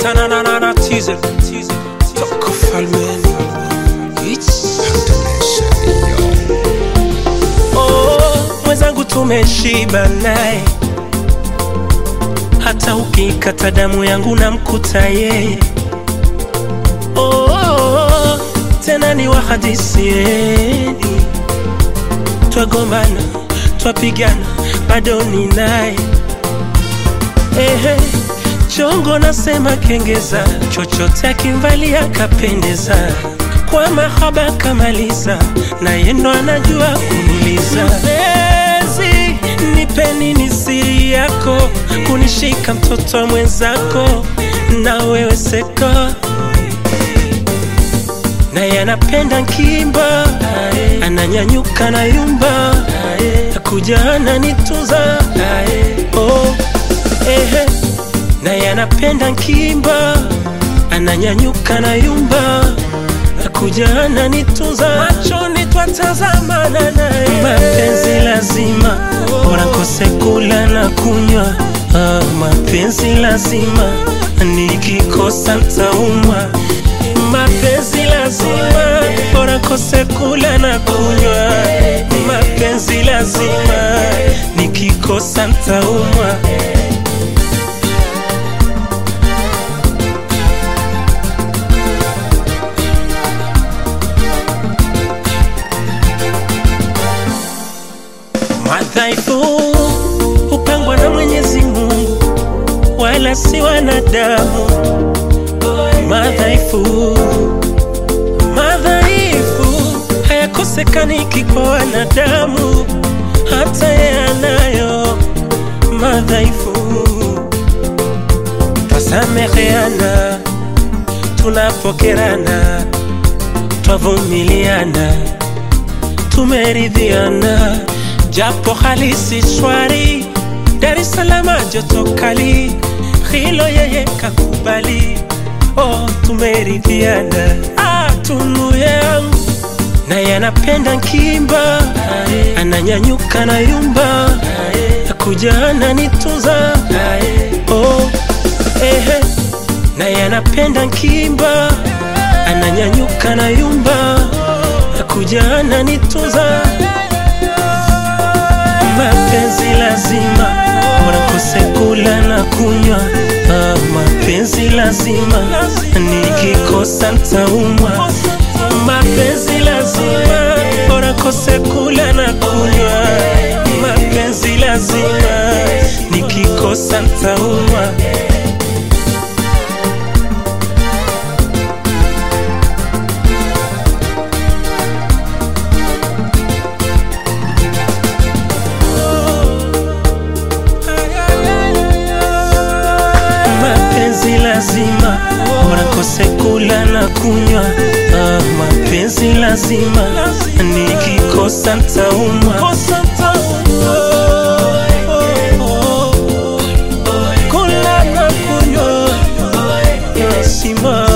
tananana teaser toka falmeni Oh, mwenzangu tumeshiba naye, hata ukikata damu yangu namkuta yeye. Oh, tena ni wahadisieni, twagombana twapigana, bado ni naye. Ehe, chongo nasema kengeza, chochote akimvalia kapendeza, kwa mahaba kamaliza, naye ndo anajua kuniliza. Mpenzi, nipe nini siri yako, kunishika mtoto wa mwenzako, na wewe seko naye anapenda nkimba, ananyanyuka na yumba, akuja ananitunza oh, ehe. Naye anapenda nkimba, ananyanyuka na yumba, akuja ananitunza, machoni twatazamana naye. Mapenzi lazima, bora nkose kula na kunywa. Ah, mapenzi lazima, nikikosa ntaumwa mapenzi lazima, bora kose kula na kunywa. Mapenzi lazima, nikikosa ntaumwa. Madhaifu hupangwa na Mwenyezi Mungu, wala si wanadamu. Madhaifu madhaifu hayakosekaniki kwa wanadamu, hata yanayo madhaifu. Twasameheana tunapokerana, twavumiliana, tumeridhiana, japo hali si shwari. Dar es Salaam joto kali, hilo yeye kakubali. Oh, tumeridhiana, ah, tunu yangu naye anapenda nkimba, ananyanyuka na yumba, akuja ananitunza oh, ehe. Naye anapenda nkimba, ananyanyuka na yumba, akuja ananitunza. Mapenzi lazima, bora kose kula na kunywa. Ah, mapenzi lazima, nikikosa ntaumwa. Mapenzi lazima, bora kose kula na kunywa. Mapenzi lazima, nikikosa ntaumwa. mapenzi lazima, bora kose kula na kunywa. Ah, mapenzi lazima, nikikosa ntaumwa. Kula na kunywa lazima